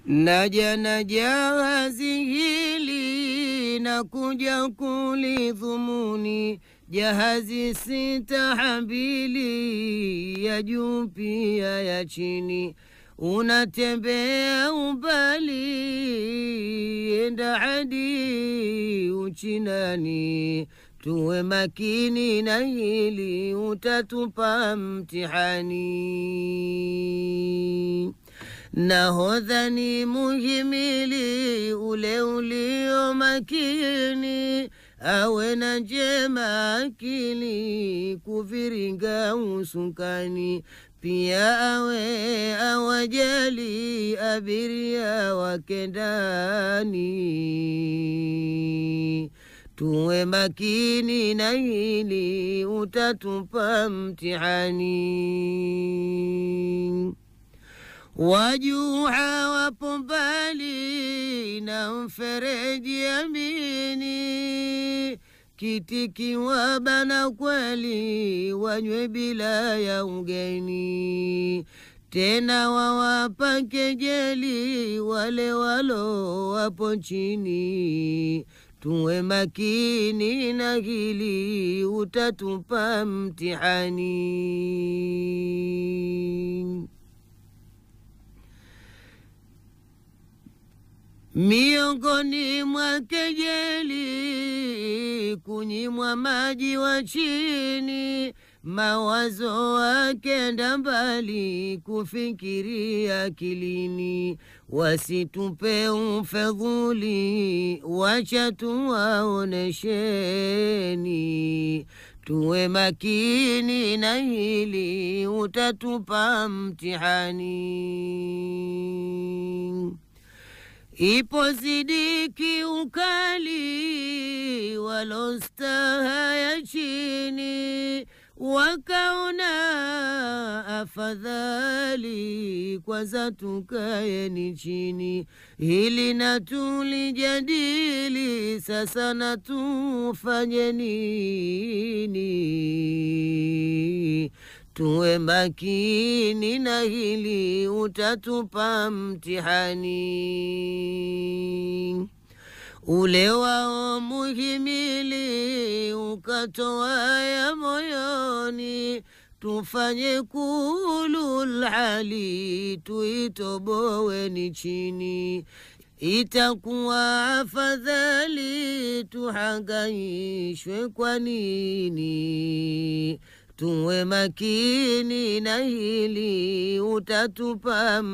Naja na jahazi hili na kuja kulidhumuni, jahazi sitahamili, ya juu pia ya chini. Unatembea umbali, enda hadi Uchinani. Tuwe makini na hili, utatupa mtihani. Nahodha ni muhimili ule ulio makini, awe na njema akili kuviringa usukani. Pia awe awajali abiria wake ndani. Tuwe makini na hili, utatupa mtihani. Wajuha wapo mbali na mfereji amini, kitiki wabana kweli, wanywe bila ya ugeni. Tena wawapa kejeli wale walo wapo chini. Tuwe makini na hili, utatupa mtihani. Miongoni mwa kejeli, kunyimwa maji wa chini, mawazo wakenda mbali, kufikiria akilini. Wasitupe ufedhuli, wacha tuwaonesheni. Tuwe makini na hili, utatupa mtihani. Ipo zidiki ukali walostaha ya chini, wakaona afadhali kwanza tukaeni chini. Hili na tulijadili, sasa na tufanye nini? Tuwe makini na hili, utatupa mtihani. Ule wao muhimili ukatoa ya moyoni, tufanye kulul hali, tuitoboweni chini. Itakuwa afadhali tuhangaishwe kwa nini? Tuwe makini na hili, utatupa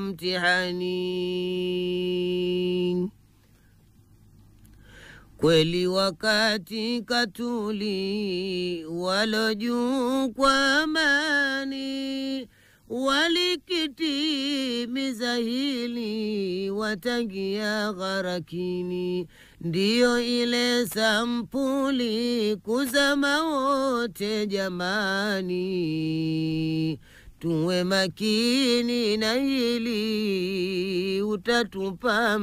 mtihani. Kweli wakati katuli walo juu kwa amani, walikitimiza hili watangia gharakini. Ndiyo ile sampuli kuzama wote jamani. Tuwe makini na hili, utatupa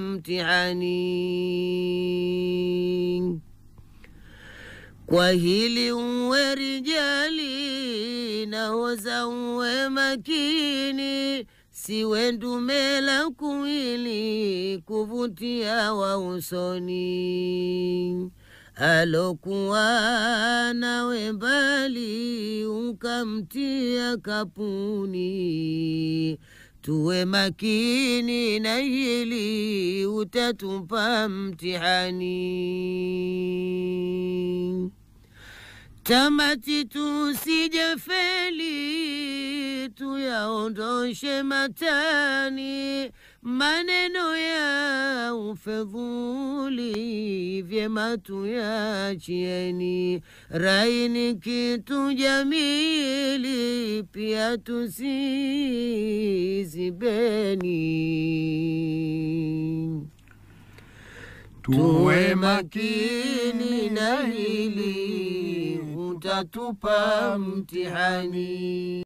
mtihani. Kwa hili uwe rijali, nahoza uwe makini, siwe ndume la kuwili, kuvutia wa usoni. Alokuwa nawe mbali, ukamtia kapuni. Tuwe makini na hili, utatupa mtihani. Tamati tusijefeli, tuyaondoshe matani maneno ya ufedhuli, vyema tuyachieni. Rai ni kitu jamili, pia tusizibeni. Tuwe makini na hili, utatupa mtihani.